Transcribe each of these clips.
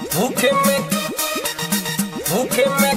भूखे में भूखे में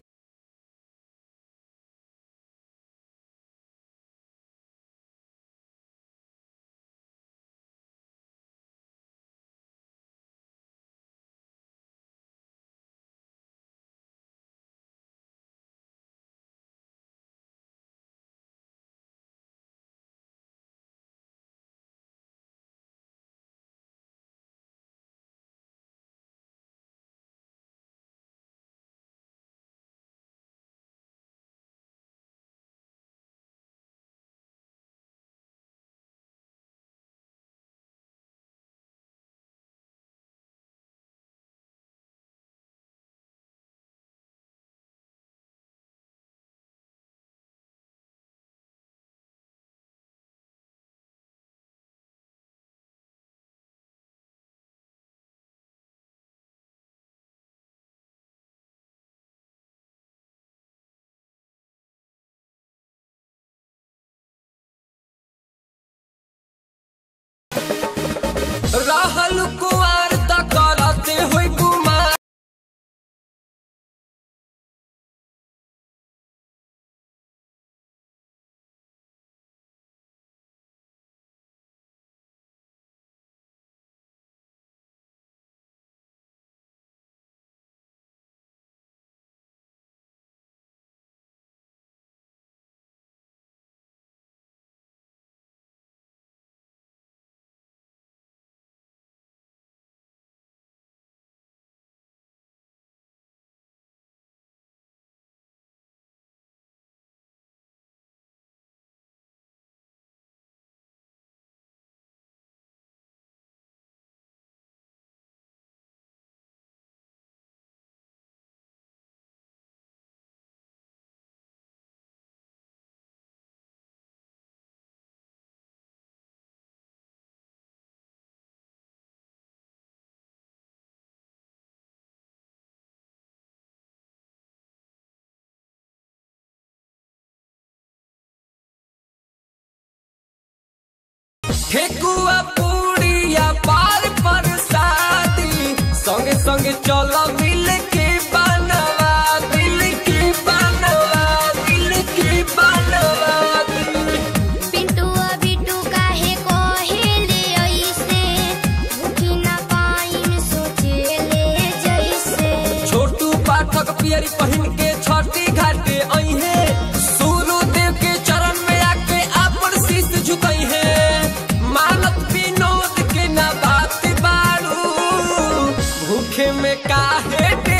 रहल कुआर त करते होई गुमान ठेकुआ पूड़िया पार पर शादी संगे संगे चलो मिल के बनवा दिल के बनवा दिल के बनवा पिंटुआ बिटू काहे कहेले ऐसे भूखी ना पाइन सोचेले जैसे छोटू पाठक पियरी पहिन के छठी घाटे अइहे सूर्य देव के चरण में आके अपन शीश झुकई है मानत विनोद के ना बात बाड़ू भूखे में काहे